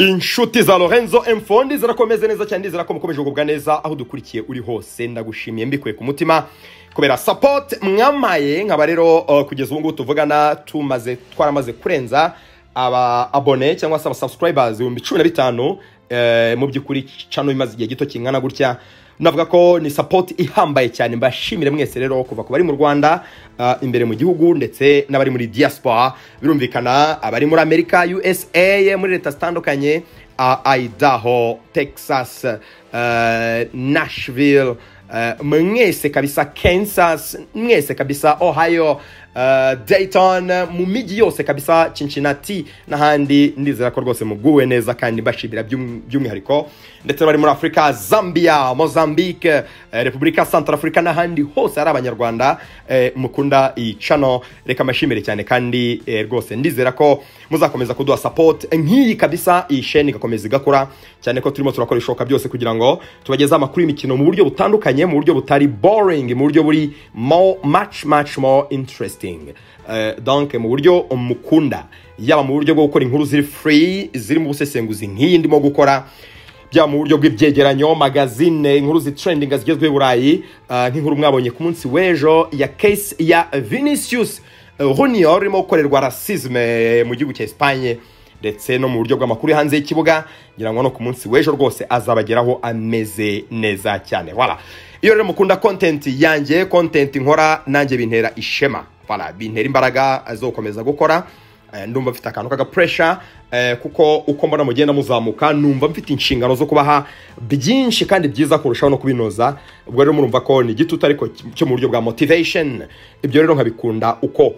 inshuti za lorenzo emfondi zirakomeze neza cyane ndizera ko mukomeje kugubwa neza aho dukurikiye uri hose ndagushimiye mbikuye ku mutima kubera sapoti mwamaye nkaba rero uh, kugeza ubu ngubu tuvugana tumaze twaramaze kurenza aba abone cyangwa se aba subscribers ibihumbi cumi na bitanu eh, mu by'ukuri cano bimaze igihe gito kingana gutya navuga ko ni sapoti ihambaye cyane mbashimire mwese rero kuva ku bari mu rwanda ah, imbere mu gihugu ndetse n'abari muri diaspora birumvikana abari muri amerika usa muri leta zitandukanye ah, idaho texas eh, nashville eh, mwese kabisa kansas mwese kabisa ohio eh, dayton mu mijyi yose kabisa cincinnati n'ahandi ndizera ko rwose muguwe neza kandi mbashimira by'um- by'umwihariko ndetse bari muri afurika zambia mozambique eh, repubulika santarafurika n'ahandi hose hari abanyarwanda eh, mukunda iyi cano reka mbashimire cyane kandi eh, rwose ndizera ko muzakomeza kuduha support nk'iyi kabisa iyi sheni igakomeza igakura cyane ko turimo turakora ibishoboka byose kugira ngo tubagezeho amakuru y'imikino mu buryo butandukanye mu buryo butari boring mu buryo buri more, much much more interesting Eh, donc mu buryo mukunda yaba mu buryo bwo gukora inkuru ziri free zirimo ubusesenguzi nk'iyi ndimo gukora byaba mu buryo bw'ibyegeranyo magazine inkuru zitrendinga zigezweho i burayi ah, nk'inkuru mwabonye ku munsi w'ejo ya case ya vinicius junior urimo gukorerwa rasisme mu gihugu cya esipanye ndetse no mu buryo bw'amakuru yo hanze y'ikibuga ngira ngo no ku munsi w'ejo rwose azabageraho ameze neza cyane voilà iyo rero mukunda content yanjye content nkora nanjye bintera ishema voilà bintera imbaraga zo gukomeza gukora Eh, ndumva mfite akantu k'agapuresha eh, kuko uko mbona mugenda muzamuka numva mfite inshingano zo kubaha byinshi kandi byiza kurushaho no kubinoza ubwo rero murumva ko ni igitutu ariko cyo mu buryo bwa motivation ibyo rero nkabikunda uko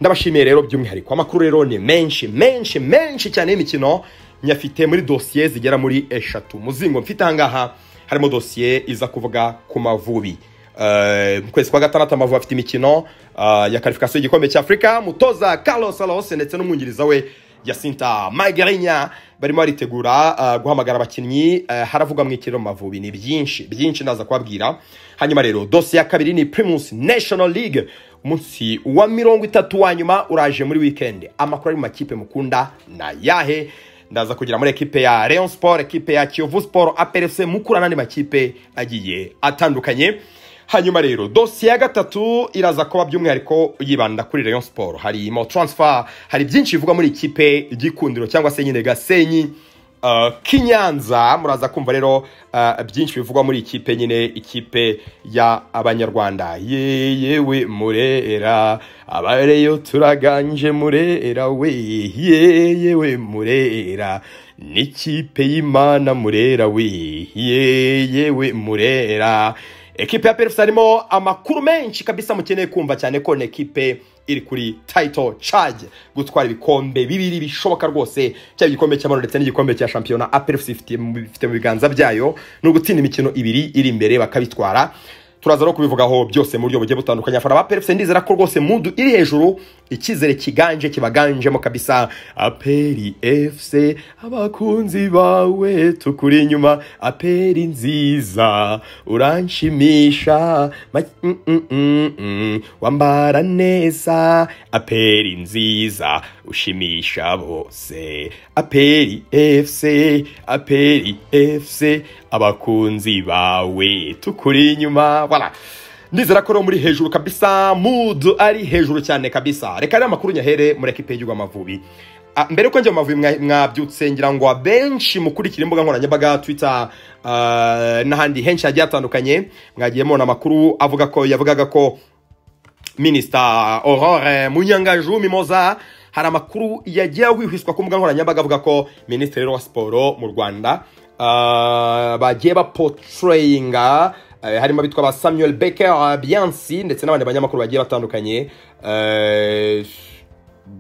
ndabashimiye rero by'umwihariko amakuru rero ni menshi menshi menshi cyane y'imikino nyafite muri dosiye zigera muri eshatu muzingo mfite ahangaha harimo dosiye iza kuvuga ku mavubi Eh, mu kwezi kwa gatandatu amavubi afite imikino ah, ya karifikasiyo y'igikombe cy'afurika mutoza carlos alos ndetse n'umwungiriza we yasinta magarinya barimo baritegura ah, guhamagara abakinnyi eh, haravugwa mu ikiriro mu mavubi ni byinshi byinshi naza kubabwira hanyuma rero dosiye ya kabiri ni primus national league umunsi wa mirongo itatu wa nyuma uraje muri weekend amakuru ari mu makipe mukunda na yahe ndaza kugira muri ekipe ya Rayon Sport, ekipe ya Kiyovu Sport, APRFC Mukura n'andi makipe agiye atandukanye. Hanyuma rero dosiye ya gatatu iraza kuba by'umwihariko yibanda kuri Rayon Sport. Hari mo transfer, hari byinshi bivuga muri ikipe igikundiro cyangwa se nyine Gasenyi. Uh, Kinyanza muraza kumva rero uh, byinshi bivugwa muri ikipe nyine ikipe ya abanyarwanda Ye- yewe murera abareyo turaganje murera we ye- yewe murera n'ikipe y'imana murera we ye- yewe murera ekipe ya perfus harimo amakuru menshi kabisa mukeneye kumva cyane ko ni ekipe iri kuri title charge gutwara ibikombe bibiri bishoboka rwose cyaba igikombe cy'amahoro ndetse n'igikombe cya shampiyona aperefusi ifite mu ifite mu biganza byayo ni ugutsinda imikino ibiri iri imbere bakabitwara turaza no kubivugaho byose mu buryo bugiye butandukanye afana ba perefusi ndizera ko rwose mudu iri hejuru icyizere kiganje kibaganjemo kabisa aperi efuse abakunzi bawe tukuri inyuma aperi nziza uranshimisha ma- mm, mm, mm, mm. wambara neza aperi nziza ushimisha bose aperi efuse aperi efuse abakunzi bawe tukuri inyuma voilà ndizera ko rero muri hejuru kabisa mood ari hejuru cyane kabisa reka rero amakuru nyahere muri ekipe y'igihugu amavubi Ah, mbere yuko njya mu mavubi mwa- mwabyutse ngira ngo abenshi mukurikira imbuga nkoranyambaga twitter ah, n'ahandi henshi hagiye hatandukanye mwagiye mubona amakuru avuga ko yavugaga ko minisita aurore munyangaju mimoza hari amakuru yagiye ahwihwiswa ku mbuga nkoranyambaga avuga ko minisitiri rero wa siporo mu rwanda ah, bagiye bapotreyinga eh, harimo abitwa ba samuel becker biansi ndetse n'abandi banyamakuru bagiye batandukanye eh,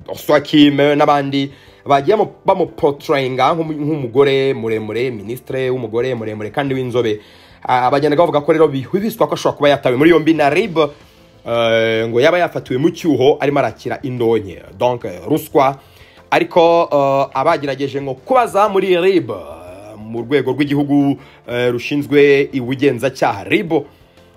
oswakime n'abandi bagiye bamu- bamupotrayinga nk'umu- nk'umugore muremure minisitire w'umugore muremure kandi w'inzobe Ah, bagenda bavuga ko rero bihwiswa ko ashobora kuba yatawe muri yombi na rib eh, ngo yaba yafatiwe mu cyuho arimo arakira indonke donc eh, ruswa ariko eh, abagerageje ngo kubaza muri rib eh, mu rwego rw'igihugu eh, rushinzwe ubugenzacyaha ribo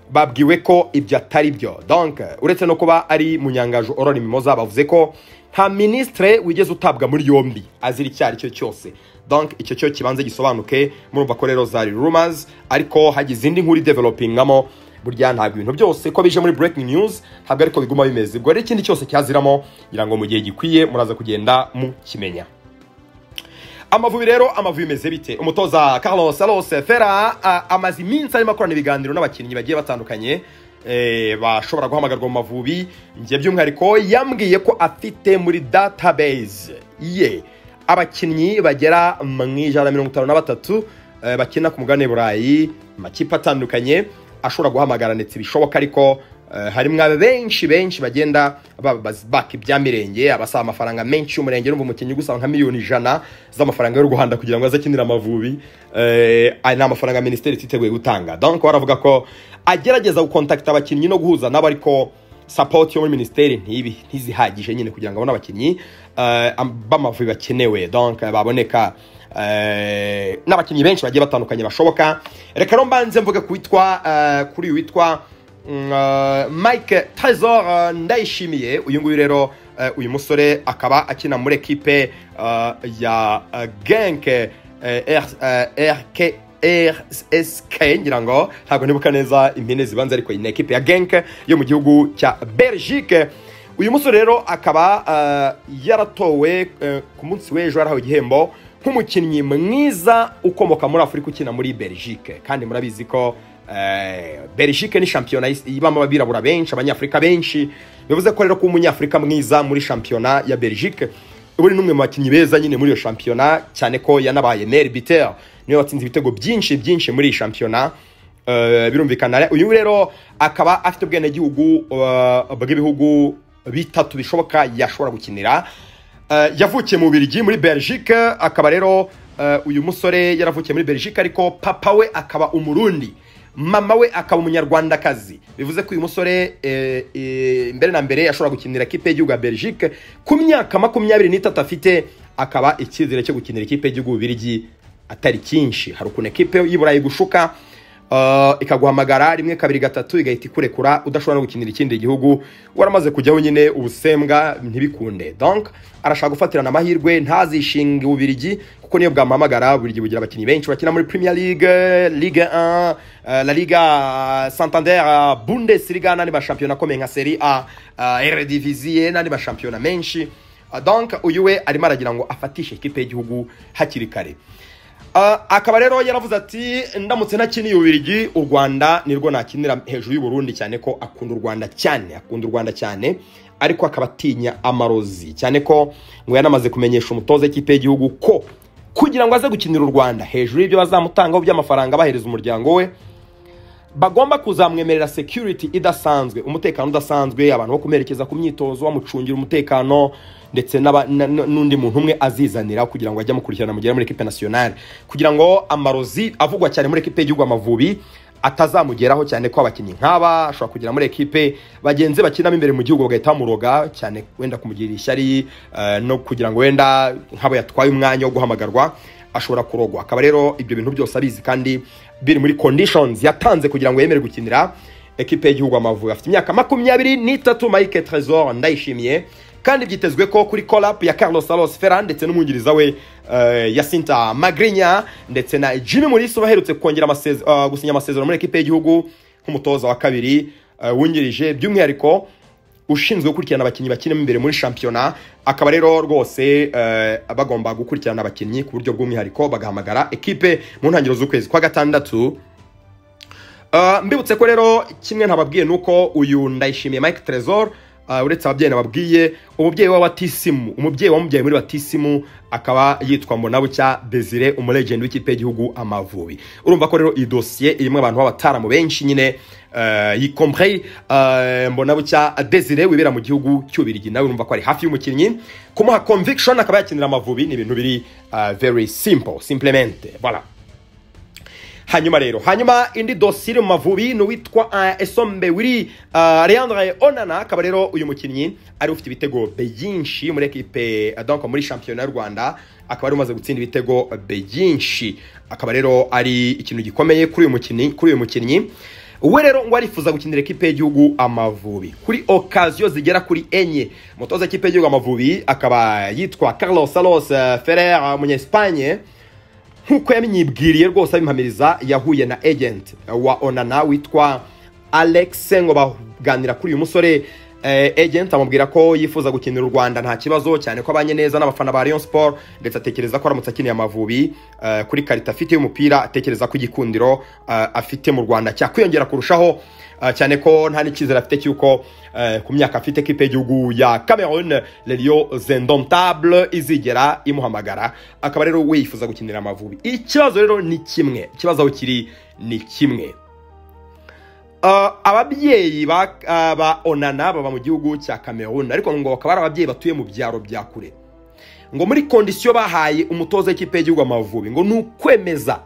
babwiwe ko ibyo atari byo donc uretse no kuba ari munyangaju oroni mimoza bavuze ko nta minisitire wigeze utabwa muri yombi azira icyo ari cyo cyose donc icyo cyo kibanza gisobanuke murumva ko rero zari rumazi ariko hagize indi nkuru idevelopingamo burya ntabwo ibintu byose ko bije muri breaking news ntabwo ariko biguma bimeze ubwo rero ikindi cyose cyaziramo ngira ngo mu gihe gikwiye muraza kugenda mukimenya amavubi rero amavubi bimeze bite umutoza carlos alose fera a- amaze iminsi arimo akorana ibiganiro n'abakinnyi bagiye batandukanye eh, bashobora guhamagarwa mu mavubi ngiye by'umwihariko yambwiye ko afite muri database ye abakinnyi bagera mu ijana na mirongo itanu na batatu eh, bakina ku mugabane burayi mu makipe atandukanye ashobora guhamagara ndetse bishoboka ariko eh, harimo aba benshi benshi bagenda baka ibyamirenge abasaba amafaranga menshi y'umurenge n'umva umukinnyi gusaba nka miliyoni ijana z'amafaranga y'u Rwanda kugira ngo aze akinire amavubi eh, aya ni amafaranga minisiteri ititeguye gutanga donc baravuga ko agerageza gukontakita abakinnyi no guhuza nabo ariko sapoti yo muri minisiteri ntibi ntizihagije nyine kugira ngo abone abakinnyi eh, am- b'amavubi bakenewe donc eh, baboneka eh, n'abakinnyi benshi bagiye batandukanye bashoboka reka rero mbanze mvuge ku witwa eh, kuri uyu witwa mm, eh, mike tresor eh, ndayishimiye uyu nguyu rero eh, uyu musore akaba akina muri ekipe eh, ya eh, genk eh, R- eh, rk RSK ngira ngo ntabwo nibuka neza impine zibanza ariko ni ekipe ya Genk yo mu gihugu cya Belgique uyu musore rero akaba eh, yaratowe eh, ku munsi w'ejo yarahawe igihembo nk'umukinnyi mwiza ukomoka muri Afurika ukina muri Belgique kandi murabizi ko eh, Belgique ni shampiyona is- ibamo abirabura benshi abanyafurika benshi bivuze ko rero kuba umunyafurika mwiza muri shampiyona ya Belgique ubu ni n'umwe mu bakinnyi beza nyine muri iyo shampiyona cyane ko yanabaye meri biteri niwe watsinze ibitego byinshi byinshi muri iyi shampiyona Eh, birumvikana uyu rero akaba afite ubwenegihugu eh, bw'ibihugu bitatu bishoboka yashobora gukinira Eh, yavukiye mu Bubiligi muri Belgique akaba rero eh, uyu musore yaravukiye muri Belgique ariko papa we akaba umurundi mama we akaba umunyarwandakazi bivuze ko uyu musore eh, eh, mbere na mbere ashobora gukinira ikipe y'igihugu ya Belgique ku myaka makumyabiri n'itatu afite akaba icyizere cyo gukinira ikipe y'igihugu Bubiligi atari cyinshi hari ukuntu ekipe y'iburayi gushuka eh, ikaguhamagara rimwe kabiri gatatu igahita ikurekura udashobora no gukinira ikindi gihugu waramaze kujyaho nyine ubusembwa ntibikunde donc arashaka gufatirana amahirwe ntazishinge ububirigi kuko niyo bwamuhamagara ububirigi bugira abakinnyi benshi bakina muri premier league ligue 1 eh, la liga eh, santander eh, bundesliga n'andi mashampiyona akomeye nka serie a eh, eredivisie n'andi mashampiyona menshi Eh, donc uyu we arimo aragira ngo afatishe ikipe y'igihugu hakiri kare Ah, akaba rero yaravuze ati ndamutse ntakiniye ubirigi u rwanda nirwo nakinira hejuru y'u Burundi cyane ko akunda u rwanda cyane akunda u rwanda cyane ariko akaba atinya amarozi cyane ko ngo yanamaze kumenyesha umutoza w'ikipe y'igihugu ko kugira ngo aze gukinira u rwanda hejuru y'ibyo bazamutangaho by'amafaranga bahereza umuryango we bagomba kuzamwemerera security idasanzwe umutekano udasanzwe abantu bo kumerekeza ku myitozo bamucungira umutekano ndetse n'aba- na- na- n'undi muntu umwe azizanira kugira ngo ajye amukurikirana mugera muri ekipe nationale kugira ngo amarozi avugwa cyane muri ekipe y'igihugu amavubi atazamugeraho cyane ko abakinnyi nk'aba ashobora kugera muri ekipe bagenzi bakinamo imbere mu gihugu bagahita bamuroga cyane wenda kumugirira ishyari eh, no kugira ngo wenda nk'abo yatwaye umwanya wo guhamagarwa ashobora kurogwa akaba rero ibyo bintu byose abizi kandi biri muri conditions yatanze kugira ngo yemere gukinira ekipe y'igihugu Amavubi afite imyaka makumyabiri n'itatu Mike Tresor ndayishimiye kandi byitezwe ko kuri collab ya Carlos Alves Ferran ndetse n'umwungiriza we eh, Jacinta Magrinya ndetse na Jimmy Mulisa baherutse kongera amaseze- eh, gusinya amasezerano muri ekipe y'igihugu nk'umutoza wa kabiri eh, wungirije by'umwihariko ushinzwe gukurikirana abakinnyi bakinamo imbere muri shampiyona akaba rero rwose eh, bagomba gukurikirana abakinnyi ku buryo bw'umwihariko bagahamagara ekipe mu ntangiriro z'ukwezi kwa gatandatu Uh, mbibutse ko rero kimwe ntababwiye nuko uyu ndayishimiye Mike Trezor uh, uretse ababyeyi nababwiye umubyeyi wa Batisimu umubyeyi wamubyaye muri Batisimu akaba yitwa Mbonabucya Desire umulegend w'ikipe y'igihugu Amavubi urumva ko rero iyi dossier irimo abantu b'abataramu benshi nyine uh, y compris uh, Mbonabucya Desire wibera mu gihugu cy'ubirigi nawe urumva ko ari hafi y'umukinnyi kumuha conviction akaba yakinira Amavubi ni ibintu biri uh, very simple simplemente voilà hanyuma rero hanyuma indi dosiye iri mu mavubi ni uwitwa uh, esombe wiri uh, leandre onana akaba rero uyu mukinnyi ari ufite ibitego byinshi muri ekipe uh, donc muri shampiyona y'u rwanda akaba ari umaze gutsinda ibitego byinshi akaba rero ari ikintu gikomeye kuri uyu mukinnyi kuri uyu mukinnyi we rero ngo arifuza gukinira ikipe y'igihugu amavubi kuri okaziyo zigera kuri enye umutoza w'ikipe y'igihugu amavubi akaba yitwa Carlos Salos Ferrer umunyesipanye nk'uko yamyibwiriye rwose abimpamiriza yahuye na agent wa onana witwa alex ngo baganira kuri uyu musore eh, agent amubwira ko yifuza gukinira u rwanda nta kibazo cyane ko abanye neza n'abafana ba Rayon Sport ndetse atekereza ko aramutse akeneye amavubi eh, kuri karita afite y'umupira atekereza ko igikundiro eh, afite mu rwanda cyakwiyongera kurushaho eh, cyane ko nta n'icyizere afite cy'uko eh, ku myaka afite ekipe y'igihugu ya cameroon leriyo zendontable izigera imuhamagara akaba rero we yifuza gukinira amavubi ikibazo rero ni kimwe ikibazo aho kiri ni kimwe Uh, ababyeyi ba uh, ba onana baba mu gihugu cya cameroon ariko ngo bakaba ari ababyeyi batuye mu byaro bya kure ngo muri kondisiyo bahaye umutoza w'ikipe y'igihugu amavubi ngo ni ukwemeza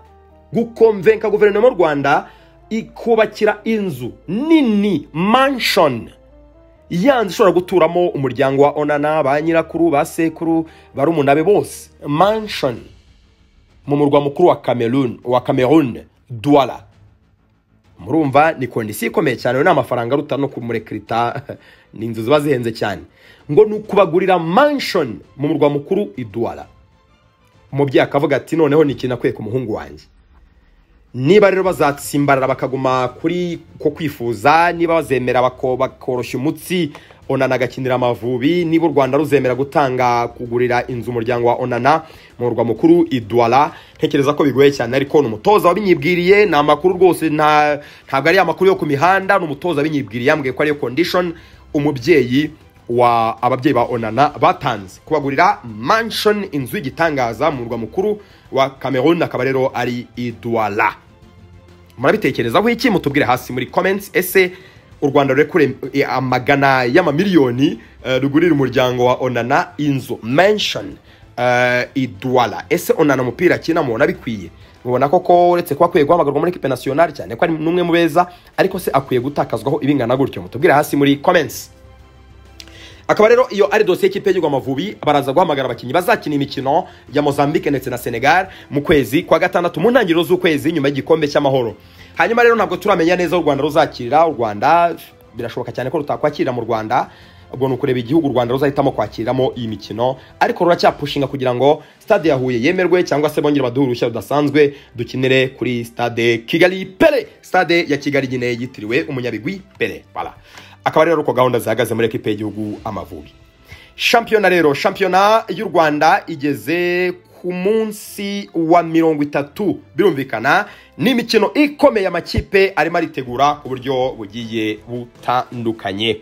gukomvenka guverinoma y'u rwanda ikubakira inzu nini manshoni yanzu ishobora guturamo umuryango wa onana ba nyirakuru ba sekuru barumuna be bose manshoni mu murwa mukuru wa cameroon wa cameroon douala murumva ni kondisiyo ikomeye cyane ni amafaranga aruta no kumurekirita ni inzu ziba zihenze cyane ngo ni ukubagurira manshoni mu murwa mukuru iduwara umubyeyi akavuga ati noneho ni ikintu akwiye ku muhungu wanjye niba rero bazatsimbarara bakaguma kuri ko kwifuza niba bazemera bako- bakoroshya umutsi onana agakinira amavubi niba u rwanda ruzemera gutanga kugurira inzu umuryango wa onana mu murwa mukuru iduwara ntekereza ko bigoye cyane ariko ni umutoza wabinyibwiriye ni amakuru rwose nta ntabwo ari amakuru yo ku mihanda ni umutoza wabinyibwiriye yambwiye ko ariyo kondishoni umubyeyi wa ababyeyi ba onana batanze kubagurira manshoni inzu y'igitangaza mu murwa mukuru wa cameroon akaba rero ari iduwara murabitekerezaho iki mutubwire hasi muri comments ese u rwanda rurekure eh, amagana y'amamiliyoni eh, rugurira umuryango wa onana inzu mention eh, idwala ese onana umupira akina mubona bikwiye mubona koko uretse kuba akwiye guhamagarwa muri ekipe nasiyonari cyane ko ari n'umwe mu beza ariko se akwiye gutakazwaho ibingana gutyo mutubwire hasi muri comments akaba rero iyo ari dosiye y'ikipe y'igihugu amavubi baraza guhamagara abakinnyi bazakina imikino ya mozambique ndetse na senegal mu kwezi kwa gatandatu mu ntangiriro z'ukwezi nyuma y'igikombe cy'amahoro hanyuma rero ntabwo turamenya neza aho u rwanda ruzakirira u rwanda birashoboka cyane ko rutakwakira mu rwanda ubwo ni ukureba igihugu u rwanda ruzahitamo kwakiramo iyi mikino ariko ruracyapushinga kugira ngo stade ya huye yemerwe cyangwa se bongere baduhe uruhushya rudasanzwe dukinire kuri stade kigali pere stade ya kigali nyine yitiriwe umunyabigwi pere Voilà. akaba rero ari uko gahunda zihagaze muri ekipe y'igihugu amavubi shampiyona rero shampiyona y'u rwanda igeze ku munsi wa mirongo itatu birumvikana ni imikino ikomeye amakipe arimo aritegura ku buryo bugiye butandukanye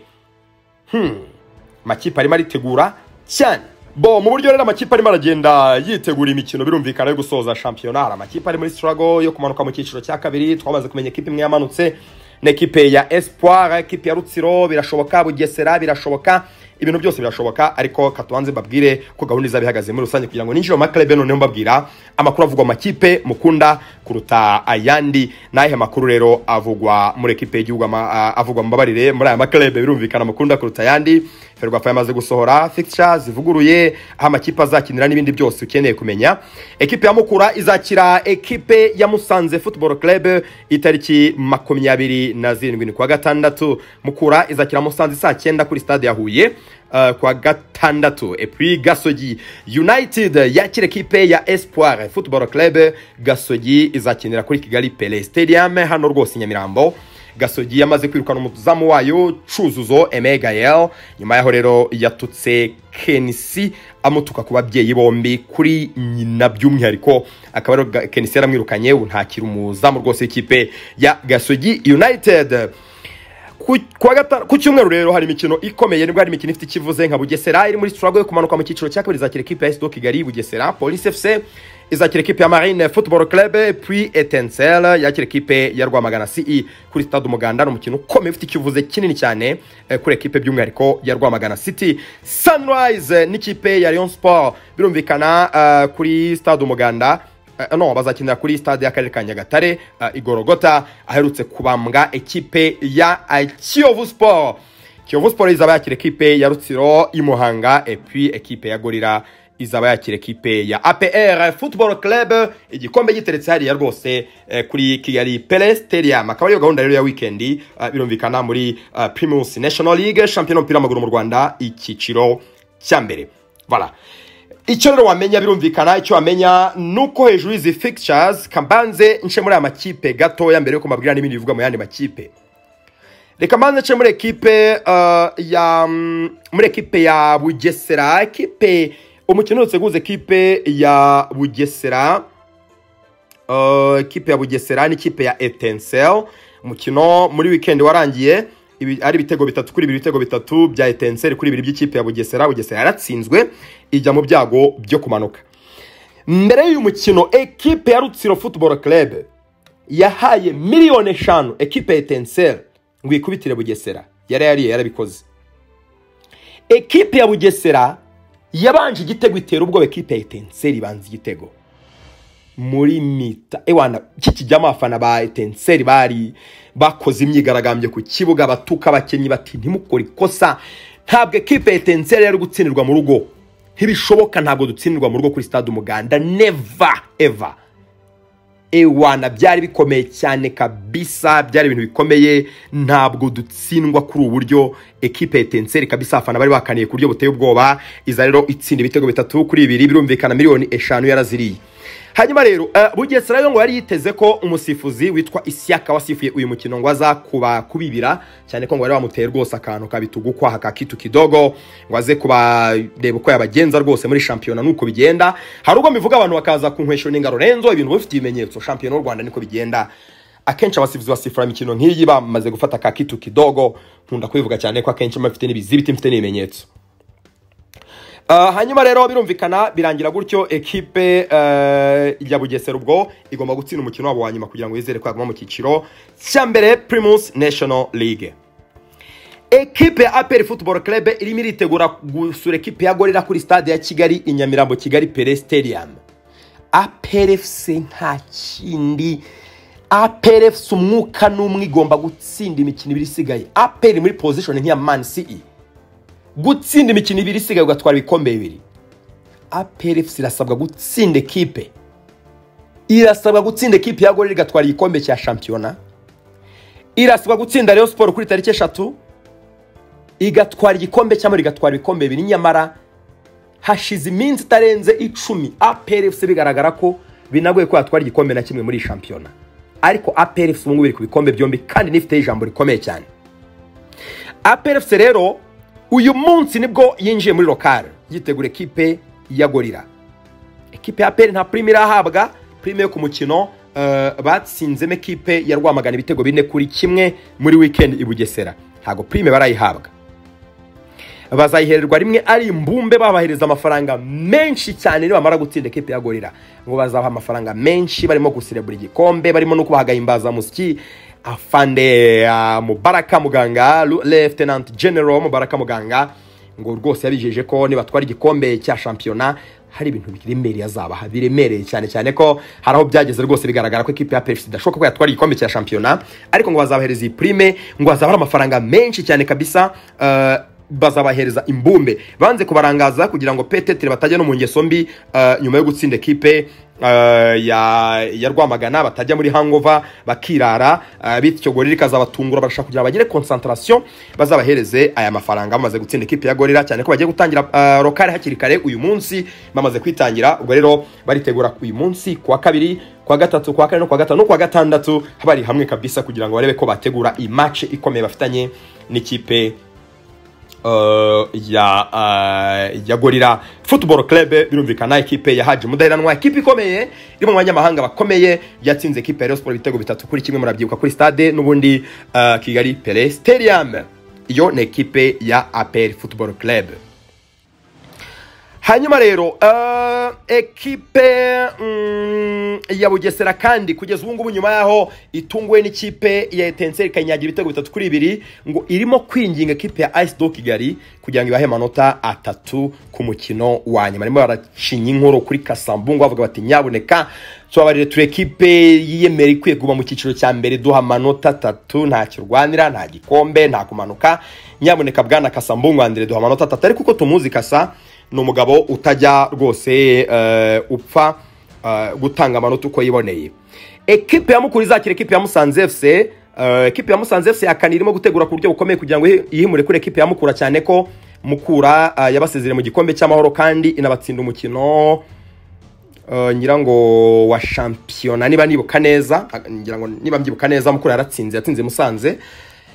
amakipe arimo aritegura cyane bo mu buryo rero amakipe arimo aragenda yitegura imikino birumvikana yo gusoza shampiyona hari amakipe ari muri struggle yo kumanuka mu cyiciro cya kabiri twamaze kumenya ikipe imwe yamanutse n'ekipe ya espoir ekipe ya rutsiro birashoboka bugesera birashoboka ibintu byose birashoboka ariko katubanze mbabwire ko gahunda izaba ihagaze muri rusange kugira ngo ninjire mu makarebe noneho mbabwira amakuru avugwa mu makipe mukunda kuruta ayandi n'ayahe makuru rero avugwa muri ekipe y'igihugu ama- a- avugwa mbabarire muri aya makarebe birumvikana mukunda kuruta ayandi ferwafa yamaze gusohora fixture zivuguruye aho amakipe azakinira n'ibindi byose ukeneye kumenya ekipe ya mukura izakira ekipe ya musanze football club itariki makumyabiri na zirindwi ni kuwa gatandatu mukura izakira musanze saa cyenda kuri stade ya huye uh, kuwa gatandatu epui gasogi united yakira ekipe ya espoir football club gasogi izakinira kuri kigali pele stadium hano rwose i nyamirambo gasogi yamaze kwirukana umuzamu wayo cuzuzo emegayel nyuma yaho rero yatutse kenisi amutuka ku babyeyi bombi kuri nyina by'umwihariko akaba rero Ga- kenisi yaramwirukanye ubu ntakiri umuzamu rwose w'ikipe ya gasogi united ku kuwa gatanu- ku cyumweru rero hari imikino ikomeye nibwo hari imikino ifite ikivuze nka bugesera iri muri struggle yo kumanuka mu cyiciro cya kabiri izakira ekipe ya sdo kigali bugesera police fc izakira ekipe ya marine football club puis etensel yakira ekipe ya rwamagana ce kuri stade umuganda ni umukino ukomeye ufite ikivuze kinini cyane eh, kuri ekipe by'umwihariko ya rwamagana city sunrise n'ikipe ya Rayon sport birumvikana eh, kuri stade umuganda Eh, no bazakinira kuri stade y'akarere ka nyagatare eh, igorogota aherutse kubambwa ekipe ya eh, kiyovu sport kiyovu sport izaba yakira ekipe ya rutsiro imuhanga epuis ekipe ya gorira izaba yakira ekipe ya apr football club igikombe giteretse hariya rwose eh, kuri kigali pele stadium akaba ariyo gahunda rero ya wikendi ah, birumvikana muri ah, primus national league shampiyona y'umupira w'amaguru mu rwanda icyiciro cya mbere voilà icyo rero wamenya birumvikana icyo wamenya ni uko hejuru y'izi fixtures kambanze nce muri aya makipe gatoya mbere yuko mbabwira n'ibindi bivuga mu yandi makipe reka mbanze nce muri ekipe eh, ya mm, muri ekipe ya bugesera ekipe umukino uherutse guhuza ekipe ya bugesera Eh, ekipe ya bugesera n'ikipe ya etensel umukino muri wikendi warangiye ibi- ari ibitego bitatu kuri bibiri ibitego bitatu bya etensel kuri bibiri by'ikipe ya bugesera bugesera yaratsinzwe ijya mu byago byo kumanuka mbere y'uyu mukino ekipe ya rutsiro football club yahaye miliyoni eshanu ekipe ya etensel ngo ikubitire bugesera yari yariye yarabikoze ekipe ya bugesera yabanje igitego itera ubwoba ekipe ya etensel ibanza igitego muri mita ewana kikijyamo abafana ba etenseri bari bakoze imyigaragambyo ku kibuga batuka abakinnyi bati ntimukore ikosa ntabwo ekipe ya etenseri yari gutsindirwa mu rugo ntibishoboka ntabwo dutsindirwa mu rugo kuri stade umuganda neva eva ewana byari bikomeye cyane kabisa byari ibintu bikomeye ntabwo dutsindwa kuri ubu buryo ekipe ya etenseri kabisa abafana bari bakaniye ku buryo buteye ubwoba iza rero itsinda ibitego bitatu kuri ibiri birumvikana miliyoni eshanu yaraziriye hanyuma rero eh, bugesera yo ngo yari yiteze ko umusifuzi witwa isiyaka wasifuye uyu mukino ngo aza kuba kubibira cyane ko ngo bari bamuteye rwose akantu kabitugu kwaha ka kitu kidogo ngo aze kubareba uko yabagenza rwose muri shampiyona nuko bigenda hari ubwo mbivuga abantu bakaza kunkwesha n'ingaro renzo ibintu bifite ibimenyetso shampiyona y'u rwanda niko bigenda akenshi abasifuzi basifura imikino nk'iyi bamaze gufata ka kitu kidogo nkunda kubivuga cyane ko akenshi mba mfite n'ibizibiti mfite n'ibimenyetso Uh, hanyuma rero birumvikana birangira gutyo ekipe uh, ya bugesera ubwo igomba gutsinda umukino wabo wa nyuma kugira ngo yizere ko yaguma mu cyiciro cya mbere primus national league ekipe ya aperi football club irimo iritegura gusura ekipe ya gorira kuri stade ya kigali i nyamirambo kigali pere stadium aperefc nta kindi aperefc umwuka n'umwe igomba gutsinda imikino ibiri isigaye aperi muri position nk'iya man city gutsinda imikino ibiri isigaye ugatwara ibikombe bibiri APRFC irasabwa gutsinda ekipe irasabwa gutsinda ekipe ya gorira igatwara igikombe cya shampiyona irasabwa gutsinda Rayon Sport kuri tariki eshatu igatwara igikombe cyangwa igatwara ibikombe bibiri nyamara hashize iminsi itarenze icumi APRFC bigaragara ko binagoye ko yatwara igikombe na kimwe muri iyi shampiyona ariko APRFC ubu ngubu iri ku bikombe byombi kandi n'ifite ijambo rikomeye cyane APRFC rero uyu munsi nibwo yinjiye muri lokale yitegura ekipe ya gorira ekipe ya APR nta prime irahabwa prime yo ku mukino eh, batsinzemo ekipe ya rwamagana ibitego bine kuri kimwe muri weekend i bugesera ntabwo prime barayihabwa bazayihererwa rimwe ari imbumbe babahereza amafaranga menshi cyane nibamara gutsinda ekipe ya gorira ngo bazabaha amafaranga menshi barimo guserebura igikombe barimo no kubaha agahimbazamusyi afande uh, mubaraka muganga Lu- lieutenant general mubaraka muganga ngo rwose yabijeje ko nibatwara igikombe cya shampiyona hari ibintu biremereye azabaha biremereye cyane cyane ko hari aho byageze rwose bigaragara ko ikipe ya pefsi idashoboka ko yatwara igikombe cya shampiyona ariko ngo bazabahereza iyi prime ngo bazabara amafaranga menshi cyane kabisa eh, bazabahereza imbumbe banze kubarangaza kugira ngo petetere batajya no mu ngeso mbi eh, nyuma yo gutsinda ekipe eh, ya, ya rwamagana batajya muri hangova bakirara eh, bityo gorira ikazabatungura barashaka kugira ngo bagire concentration bazabahereze aya mafaranga bamaze gutsinda ekipe ya gorira cyane ko bagiye gutangira eh, rokare hakiri kare uyu munsi bamaze kwitangira ubwo rero baritegura uyu munsi kuwa kabiri kuwa gatatu kuwa kane no kuwa gatanu no kuwa gatandatu bari hamwe kabisa kugira ngo barebe ko bategura iyi match ikomeye bafitanye n'ikipe eh, ya eh, ya gorira football club birumvikana ikipe ya haji mudaheranwa ikipe ikomeye iri mu banyamahanga bakomeye yatsinze ikipe ya Rayon Sport ibitego bitatu kuri kimwe murabyibuka kuri stade n'ubundi eh, kigali pele stadium iyo ni ekipe ya apel football club hanyuma rero uh, ekipe mm, ya bugesera kandi kugeza ubu ngubu nyuma yaho itunguwe n'ikipe ya etenseri ikanyagira ibitego bitatu kuri bibiri ngo irimo kwinginga ekipe ya ice do kigali kugira ngo ibahe amanota atatu ku mukino wa nyuma barimo baracinya inkuru kuri kasambungu bavuga bati nyabuneka tubabarire turi ekipe yiyemera ikwiye kuguma mu cyiciro cya mbere duha amanota atatu nta kirwanira nta gikombe nta kumanuka nyamuneka bwana kasambungu andire duha amanota atatu ariko uko tumuzi kasa ni umugabo utajya rwose eh, upfa eh, gutanga amanota uko yiboneye ekipe ya mukuru izakira ekipe ya musanze fc eh, ekipe ya musanze fc yakani irimo gutegura ku buryo bukomeye kugira ngo ihi- yihimure kuri ekipe ya mukura cyane ko mukura eh, yabasezereye mu gikombe cy'amahoro kandi inabatsinda umukino Uh, nyirango wa shampiyona niba nibuka neza ah, ngira ngo niba mbyibuka neza mukura yaratsinze yatsinze musanze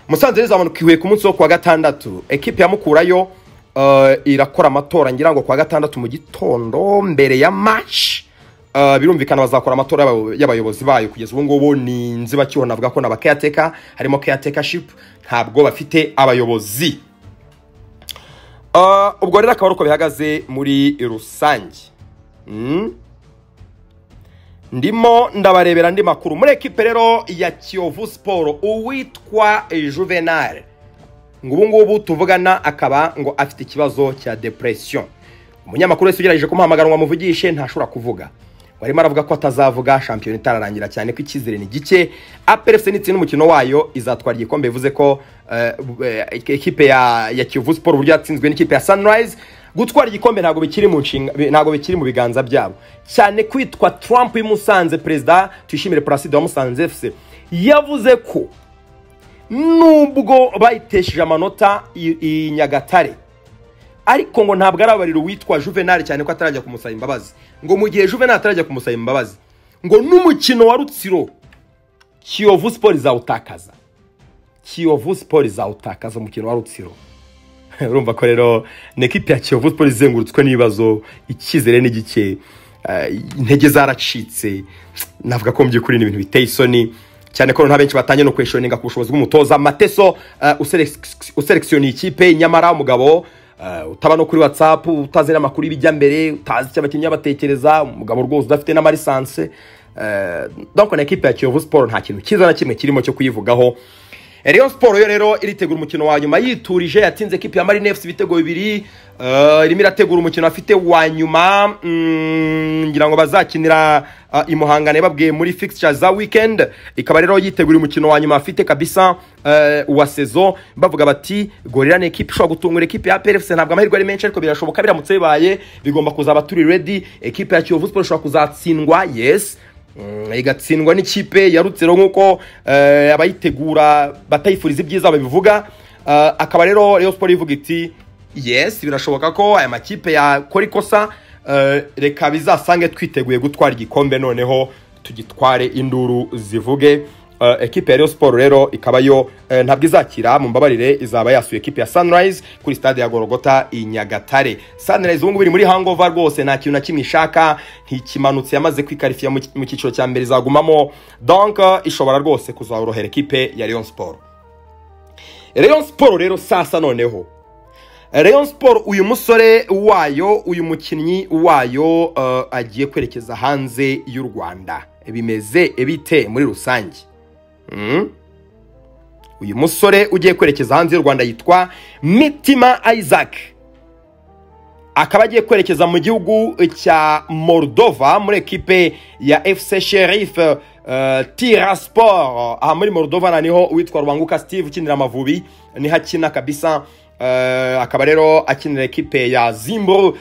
musanze rizamanuka ihuye ku munsi wo kuwa gatandatu ekipe ya mukura yo uh, irakora amatora ngira ngo kuwa gatandatu mu gitondo mbere ya match Uh, birumvikana bazakora amatora y'abayo- y'abayobozi bayo kugeza ubu ngubu ni inzibacyuho navuga ko naba caretaker harimo caretakership ntabwo bafite abayobozi Uh, ubwo rero akaba ari uko bihagaze muri rusange Mm. ndimo ndabarebera andi makuru muri ekipe rero ya kiyovu siporo uwitwa juvenal ngo ubu ngubu tuvugana akaba ngo afite ikibazo cya depression umunyamakuru wese ugerageje kumuhamagara ngo amuvugishe ntashobora kuvuga ngo arimo aravuga ko atazavuga shampiyona itararangira cyane ko icyizere ni gike aperefuse n'itsinda umukino wayo izatwara igikombe bivuze ko eh, eh, ekipe ya, ya kiyovu siporo uburyo yatsinzwe n'ikipe ya sunrise gutwara igikombe ntabwo bikiri mu nshinga ntabwo bikiri mu biganza byabo cyane kwitwa trump y'imusanze perezida tuyishimire paraside wa musanze fc yavuze ko nubwo bayitesheje amanota i i nyagatare ariko ngo ntabwo arabarira uwitwa juvenal cyane ko atarajya kumusaba imbabazi ngo mu gihe juvenal atarajya kumusaba imbabazi ngo n'umukino wa rutsiro kiyovu siporo izawutakaza kiyovu siporo izawutakaza umukino wa rutsiro urumva ko rero ni ekipi ya kiyovu siporo izengurutswe n'ibibazo icyizere ni gike eh, intege zaracitse navuga ko mu by'ukuri ni ibintu biteye isoni cyane ko nta benshi batangiye no kweshoninga ku bushobozi bw'umutoza mateso eh, uselec- uselekisiyoniye ikipe nyamara umugabo eh, utaba no kuri whatsapp utazi n'amakuru y'ibijya mbere utazi icyo abakinnyi batekereza umugabo rwose udafite n'amarisanse eh, donc na ekipe ya kiyovu siporo nta kintu cyiza na kimwe kirimo cyo kuyivugaho Rayon Sport yo rero iritegura umukino wa nyuma yiturije yatsinze ekipi ya Marine FC ibitego bibiri eh, irimo irategura umukino afite wa nyuma mm, ngira ngo bazakinira ah, i Muhanga babwiye muri fixtures za weekend ikaba rero yitegura umukino wa nyuma afite kabisa eh, wa sezo bavuga bati gorira ni ekipi ishobora gutungura ekipi ya PRFC ntabwo amahirwe ari menshi ariko birashoboka biramutse bibaye bigomba kuzaba turi ready ekipi ya Kiyovu Sport ishobora kuzatsindwa yes Mm, igatsindwa n'ikipe ya rutsiro nk'uko eh, abayitegura batayifuriza ibyiza babivuga Eh, akaba rero Rayon Sport ivuga iti yes birashoboka ko aya makipe yakora ikosa eh, reka bizasange twiteguye gutwara igikombe noneho tugitware induru zivuge Eh, ekipe ya Rayon Sport rero ikaba yo eh, ntabwo izakira mu mbabarire izaba yasuye ekipe ya Sunrise kuri stade ya Gorogota i Nyagatare Sunrise ubu ngubu iri muri hangover rwose nta kintu na kimwe ishaka ntikimanutse yamaze kwikarifiya mu ki- mu cyiciro cya mbere izagumamo donc eh, ishobora rwose kuzaborohera ekipe ya Rayon Sport Rayon Sport rero sasa noneho Rayon Sport uyu musore wayo uyu mukinnyi wayo eh, agiye kwerekeza hanze y'u Rwanda bimeze bite muri rusange Mm. uyu musore ugiye kwerekeza hanze y'u Rwanda yitwa Mitima Isaac akaba agiye kwerekeza mu gihugu cya Moldova muri ekipe ya FC Sheriff uh, Tiraspor aha muri Moldova na niho uwitwa Rwanguka Steve ukinira Amavubi niho akina kabisa Uh, akaba rero akinira ekipe ya Zimbro uh,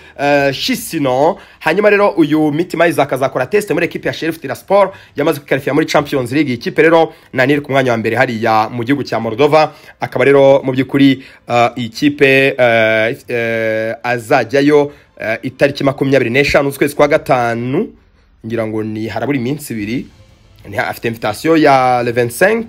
Shisino hanyuma rero uyu Mitima Isaac azakora test muri ekipe ya Sheriff Tiraspol yamaze kwikarifiya muri Champions League iyi kipe rero nani iri ku mwanya wa mbere hariya mu gihugu cya Moldova akaba rero mu by'ukuri uh, iyi kipe uh, uh, azajyayo uh, itariki makumyabiri n'eshanu z'ukwezi kwa gatanu ngira ngo ni harabura iminsi ibiri Ni- afite invitation ya le 25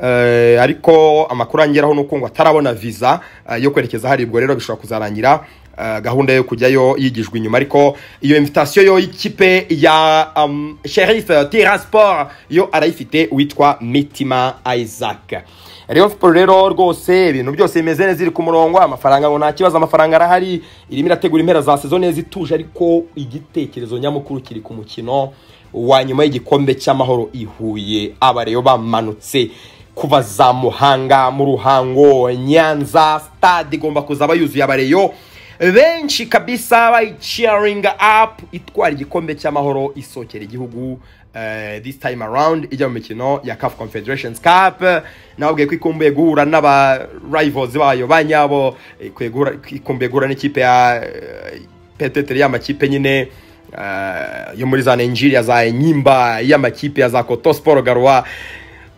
eh, ariko amakuru angeraho ni uko ngo atarabona visa eh, yo kwerekeza hari ubwo rero bishobora kuzarangira eh, gahunda yo kujyayo yigijwe inyuma ariko iyo invitation yo y'ikipe ya um, Sheriff Tiraspor yo arayifite witwa Mitima Isaac Rayon Sport rero rwose ibintu byose bimeze neza iri ku murongo amafaranga ngo nta kibazo amafaranga arahari irimo irategura impera za sezo neza ituje ariko igitekerezo nyamukuru kiri ku mukino wa nyuma y'igikombe cy'amahoro i Huye abareyo bamanutse kuva za Muhanga mu Ruhango Nyanza stade igomba kuzaba yuzuye abareyo benshi kabisa bayicaringa apu itwara igikombe cy'amahoro isokera igihugu eh, this time around ijya mu mikino ya CAF Confederations Cup nababwiye ko ikumbuye guhura n'aba rivals bayo ba nyabo eh, ikwiye guhura- ikumbuye guhura n'ikipe ya eh, peteteri y'amakipe nyine eh, yo muri za nigeria za enyimba y'amakipe ya za koto siporo garuwa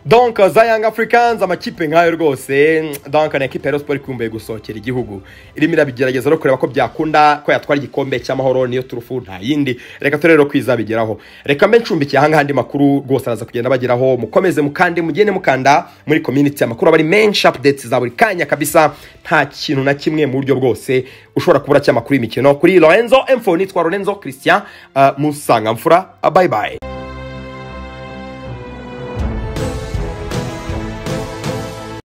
donc za young africans amakipe nk'ayo rwose donc ni ekipe ya Rayon Sports ikumbuye gusohokera igihugu irimo irabigerageza no kureba ko byakunda ko yatwara igikombe cy'amahoro niyo turufu nta yindi reka turebe rero ko izabigeraho reka mbe ncumbikiye ahangaha andi makuru rwose araza kugenda bageraho mukomeze mukande mugende mukanda muri community amakuru aba ari menshi updates za buri kanya kabisa nta kintu na kimwe mu buryo bwose ushobora kubura cy'amakuru y'imikino kuri Lorenzo Mfoni twa Lorenzo Christian uh, Musangamfura bye bye